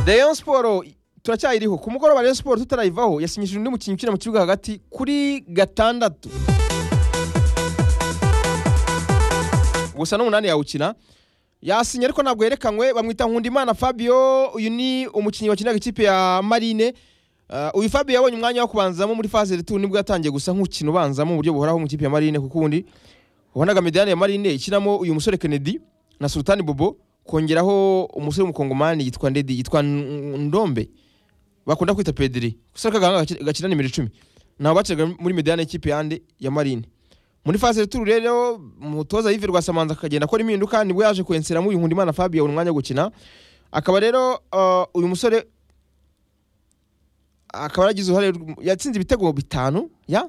Rayon Sport turacyayiriho ku mugoroba Rayon Sport tutarayivaho yasinyishije undi mukinnyi ukina mu kibuga hagati kuri gatandatu gusa n'umunani yawukina yasinye ariko ntabwo yerekanywe bamwita nkundimana fabio uyu ni umukinnyi wakinaga ikipe ya marine Uh, uyu fabio yabonye umwanya wo kubanzamo muri fase retu nibwo yatangiye gusa nk'ukina ubanzamo mu buryo buhoraho mu kipe ya marine kuko ubundi wabonaga mediyane ya marine ikinamo uyu musore kennedy na sultani bobo kongeraho umusore w'umukongomani yitwa ndedi yitwa N- ndombe bakunda kwita pediri gusa kagahanga gaci- gakina nimero icumi nabo baciraga muri mediyane y'ikipe yande ya marine muri fase returu rero umutoza Yves Rwasamanza akagenda akora impinduka nibwo yaje kwenseramo uyu Nkundimana Fabio abona umwanya wo gukina akaba rero uh, uyu musore akaba yaragize uruhare rw- yatsinze ibitego bitanu ya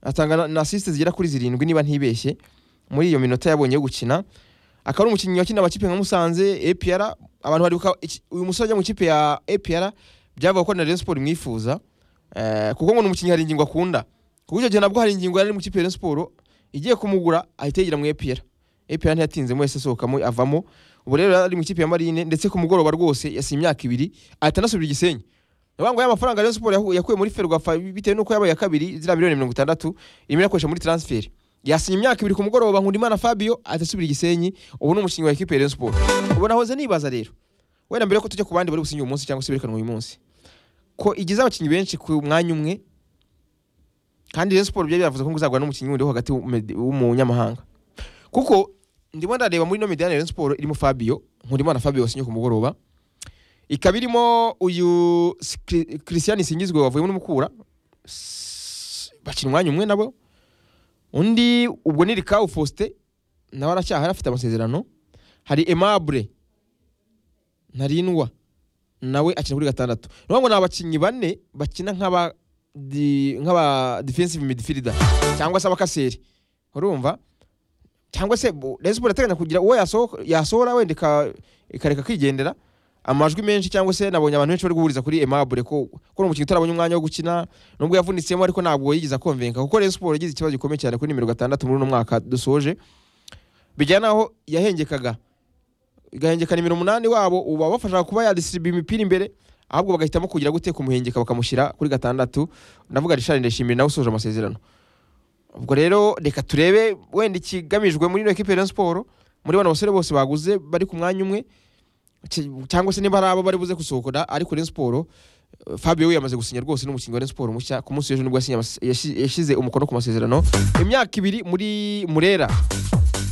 atanga na- na assist zigera kuri zirindwi niba ntibeshye muri iyo minota yabonye yo gukina akaba ari umukinnyi wakina amakipe nka Musanze APR abantu baribuka iki- uyu musore ajya mu kipe ya APR byavuga ko na Rayon Sport imwifuza eh, kuko ngo ni umukinnyi hari ingingo akunda kuko icyo gihe nabwo hari ingingo yari ari mu kipe ya Rayon Sport igiye kumugura ahita yigira mu APR APR ntiyatinzemo yahise asohokamo avamo ubu rero yari ari mu ikipe ya Marine ndetse ku mugoroba rwose yasinye imyaka ibiri ahita anasubira i Gisenyi Navuga ngo ya mafaranga Rayon Sport yahu- yakuye muri Ferwafa bitewe nuko yabaye iya kabiri zira miliyoni mirongo itandatu irimo irakoresha muri transfer yasinye imyaka ibiri ku mugoroba Nkundimana Fabio ahita asubira i Gisenyi ubu ni umukinnyi wa ikipe ya Rayon Sport ubu nahoze nibaza rero wenda mbere ko tujya ku bandi bari gusinya uyu munsi cyangwa se berekanwa uyu munsi ko igize abakinnyi benshi ku mwanya umwe kandi Rayon Sport byari byavuze ko ngo izagura n'umukinnyi wundi wo hagati w'umu- w'umunyamahanga kuko ndimo ndareba muri ino midiyane ya Rayon Sport irimo Fabio Nkundimana Fabio wasinye ku mugoroba ikaba irimo uyu Skri- Christian Singizwe wavuye muri Mukura S- bakina umwanya umwe nabo undi ubwo ni Rikawu Faustin nawe aracyahari afite amasezerano hari Aimable Ntarindwa nawe akina kuri gatandatu ni ukuvuga ngo ni abakinnyi bane bakina nk'aba di- nk'aba defensive midfielder cyangwa se abakaseri urumva cyangwa se bu- Rayon Sport irateganya kugira uwo yasoho- yasohora wenda ika- ikareka kwigendera amajwi menshi cyangwa se nabonye abantu benshi bari guhuriza kuri Aimable ko ko ni umukinnyi utarabonye umwanya wo gukina nubwo yavunitsemo ariko ntabwo yigeze akonvenka kuko Rayon Sport yagize ikibazo gikomeye cyane kuri nimero gatandatu muri uno mwaka dusoje bijyana n'aho yahengekaga igahengeka nimero umunani wabo ubu babafasha kuba yadisiribiye imipira imbere ahubwo bagahitamo kugira gute kumuhengeka bakamushyira kuri gatandatu ndavuga Richard Ndayishimiye nawe usoje amasezerano ubwo rero reka turebe wenda ikigamijwe muri ino ekipe ya Rayon Sport muri bano basore bose baguze bari ku mwanya umwe ki- cyangwa se niba ari abo bari buze gusohokana ariko Rayon Sport eh, Fabio we yamaze gusinya rwose n'umukinnyi wa Rayon Sport mushya ku munsi w'ejo nibwo yasinye amas- yashi- yashyize umukono ku masezerano imyaka ibiri muri Murera